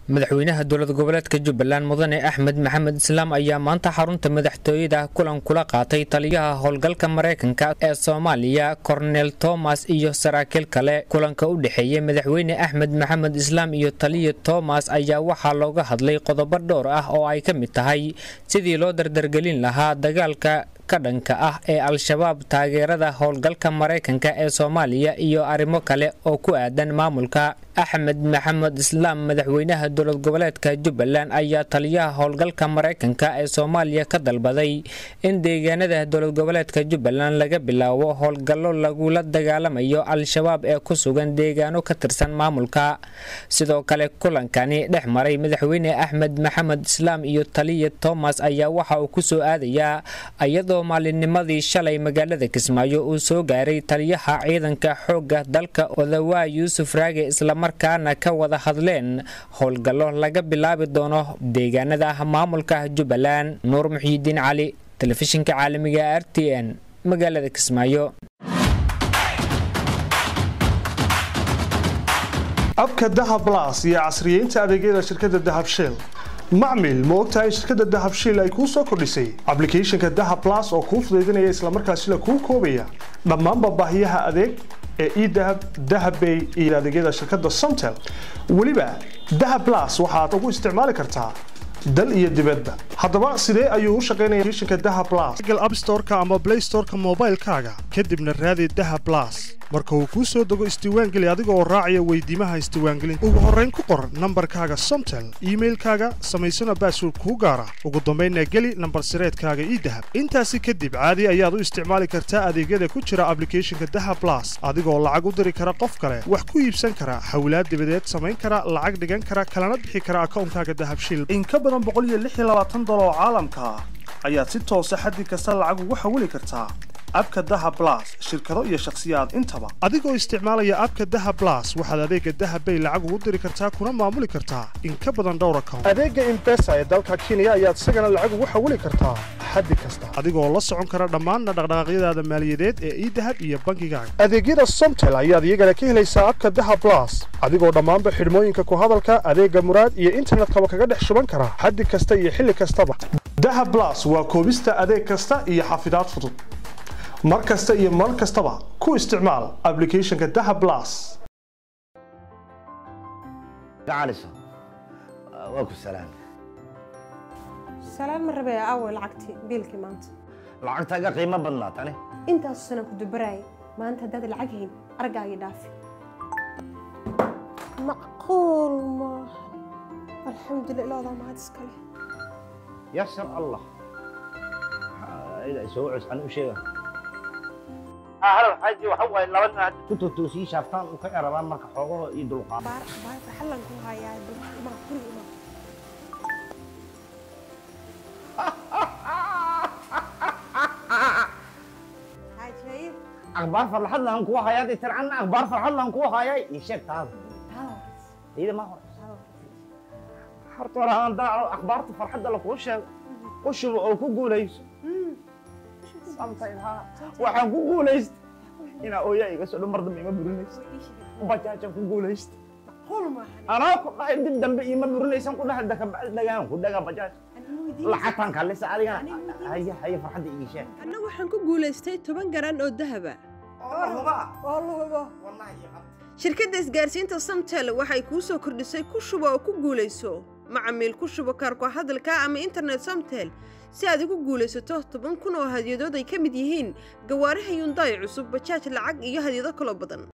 madaxweynaha dowlad goboleedka jubbaland mudane axmed maxamed islaam ayaa maanta xarunta madaxtooyada kulan kula qaatay taliyaha howlgalka maraykanka ee soomaaliya kornel tomas iyo saraakiil kale kulanka u dhexeeyey madaxweyne axmed maxamed islaam iyo taliya tomas ayaa waxaa looga hadlay qodobo dhowr ah oo ay ka mid tahay sidii loo dardargelin lahaa dagaalka ka dhanka ah ee al-shabaab taageerada howlgalka maraykanka ee soomaaliya iyo arrimo kale oo ku aadan maamulka axmed maxamed islaam madaxweynaha dowlad goboleedka jubbaland ayaa taliyaha howlgalka maraykanka ee soomaaliya ka dalbaday in deegaanada dowlad goboleedka jubbaland laga bilaabo howlgallo lagula dagaalamayo al-shabaab ee ku sugan deegaano ka tirsan maamulka sidoo kale kulankani dhex maray madaxweyne axmed maxamed islaam iyo taliya tomas ayaa waxa uu kusoo aadayaa iyadoo maalinnimadii shalay magaalada kismaayo uu soo gaaray taliyaha ciidanka xoogga dalka odawaa yuusuf raage islamarkaana ka wada hadleen howlgallo laga bilaabi doono deegaanada maamulka jubbaland nuur muxiidiin cali telefishinka caalamiga r t n magaalada kismaayo abka dahab las iyo casriyeynta adeegyada shirkadda dahab shell macmil ma ogtahay shirkadda dahab shiil ay kuu soo kordhisay ablicathonka dahab las oo kuu fudaydinaya islamarkaasila kuu koobaya dhammaanba baahiyaha adeeg ee edahab dahabbay iyo adeegyada shirkadda somtel weliba dahab las waxaad ugu isticmaali kartaa dal iyo dibadba haddaba sidee ayuu u shaqaynaya applicationka dahab las google app store-ka ama play store-ka moobaylkaaga kadibna raadi dahab las marka uu kuu soo dego isdiiwaangeli adiga oo raacaya weydiimaha isdiiwaangelinta ugu horrayn ku qor nambarkaaga somtel iimailkaaga samaysana baasword kuu gaara ugu dambaynna geli nambar sireedkaaga ii dahab intaasi kadib caadi ayaad u isticmaali kartaa adeegyada ku jira ablicathonka dahab las adigoo lacag u diri kara qof kale wax ku iibsan kara hawlaad dibadeed samayn kara lacag dhigan kara kalana bixi kara akawnkaaga dahabshil in ka badan oo caalamka ah ayaad si toosa xaddi kasta lacag ugu xawili kartaa abka dahab las shirkado iyo shakhsiyaad intaba adigoo isticmaalaya abka dahab las waxaad adeega dahabbay lacag ugu diri kartaa kuna maamuli kartaa in ka badan dhowr account adeega imbesa ee dalka kenya ayaad isagana lacag ugu xawili kartaa xaddi kasta adigoo la socon kara dhammaanna dhaqdhaqaaqyadaada maaliyadeed ee idahab iyo bankigaaga adeegyada somtel ayaad iyagana ka helaysaa abka dahab las adigoo dhammaanba xidhmooyinka ku hadalka adeega muraad iyo internetkaba kaga dhex shuban kara xaddi kasta iyo xilli kastaba dahab las waa koobista adeeg kasta iyo xafidaad fudud mar kasta iyo mar kastaba ku isticmaal ablicathonka dahab las gacaliso waa ku salaam salaan ma rabee aaway lacagtii biilkii maanta lacagtaaga qiimo badnaa tani intaasu sanaan ku dubaraayay maanta haddaad lacag hayn argaagii dhaafi macquul maaha alxamdulillah ilaadaa mahad iskale yasar allah soo cus ani u sheega xaji waxa waaye laba nin hadda ku totoosii shaaftaan u ka erabaan marka xoogaho iyo dulqaad baar baar xallan ku hayaa dulma kuli ima cajaayib akhbaar farxad lahan kuwa hayaa dee tircanna akhbaar farxad lahan kuwa hayaa ii sheeg taada iyada ma hor horta hore aan daaco akhbaarta farxadda lakuu sheego u shubo oo ku guulayso waxaan ku guulaysta inaa ooyaa iga soo dhan mar dambe ima burinaysa bajaajaan ku guulaysta anaa ku dhahay dib dambe ima burinaysan ku dhahay dakabacdi dhagaan ku dhagaa bajaaj lacagtaan kaalisa adigana haya haya farxadda ii sheeg anna waxaan ku guulaystay toban garan oo dahaba shirkadda isgaarsiinta samtel waxay kuu soo kordhisay ku shubo oo ku guulayso macamiil ku shubo kaarko hadalka ama internet samtel si aad ugu guulaysato toban kun oo hadyadood ay ka mid yihiin gawaaraha yundaay cusub bajaaj lacag iyo hadyado kaloo badan